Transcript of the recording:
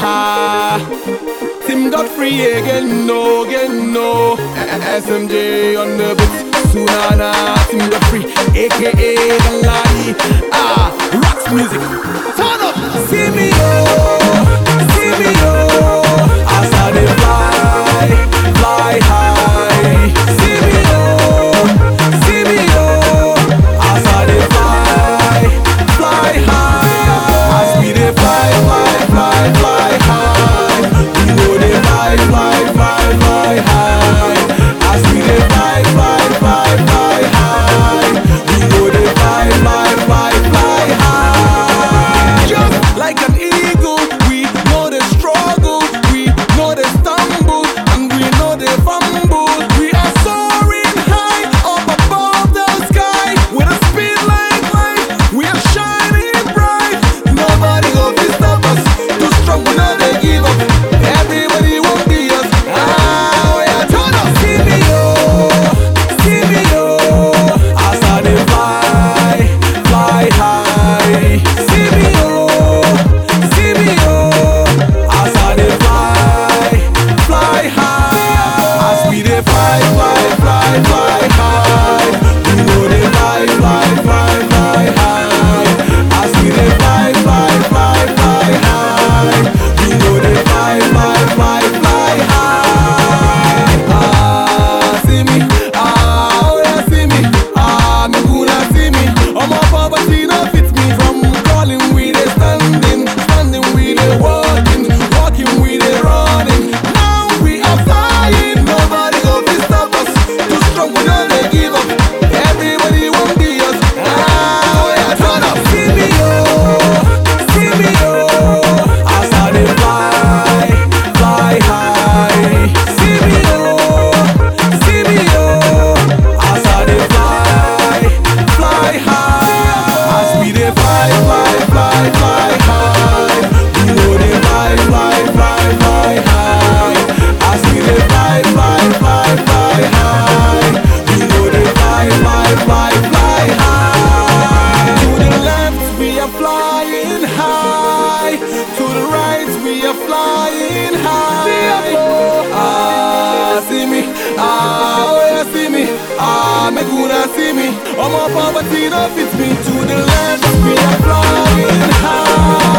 ha. Tim Godfrey again, no, again, no. SMJ on the beat. Sunana, Tim Godfrey, aka Galani. Ah, rocks music. Turn up, see me, oh, see me, oh. As I dey fly, fly high. See me, oh, see me, oh. As I dey fly, fly high. As we dey fly, fly, fly, fly high. We go dey fly, fly, fly, fly high. As we dey fly, fly, fly, fly high. We go dey fly, fly, fly, fly high. Just like an eagle, we know the struggle, we know the stumble, and we know the fumble. We are soaring high up above the sky with a speed like light. We are shining bright. Nobody go to stop us. Too strong, we know they give up. Everybody won't be us. Ah, we are turn up. See me, oh, see me, oh, as I dey fly, fly high. See me, oh, see me, oh, as I dey fly, fly high. As we dey fly, fly, fly, fly high. We go dey fly, fly, fly, fly high. As we dey fly, fly, fly, fly high. We go dey fly, fly, fly, fly high. Ah, see me, ah, oh yeah, see me, ah, me gonna see me. Oh my poverty no fit me from calling we dey standing, standing we dey walking, walking we dey running. Now we are flying, nobody go fit stop us. Too strong, we no dey give up. Everybody won't be us. Ah, oh yeah, turn up, see me oh, see me oh, as I dey fly, fly high. See me oh, see me oh, as I dey fly, fly high. As we dey fly, fly, fly, fly high. We go dey fly, fly, fly, fly high. As we dey fly, fly, fly, fly high. We go dey fly, fly, fly, fly high. To the left we are flying high. To the right we are flying high. Ah, see me, ah, oh yeah, see me, ah, me gonna see me. Oh my poverty no fit me. To the left we are flying high.